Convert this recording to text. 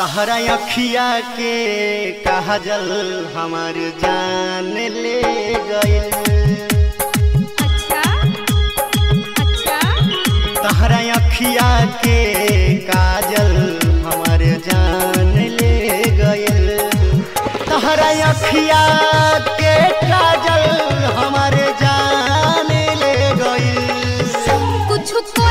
तहरा अखिया के काजल हमार जान ले गइल अच्छा अच्छा तहरा अखिया के काजल हमार जान ले गइल तहरा अखिया के काजल हमार जान ले गइल कुछ तो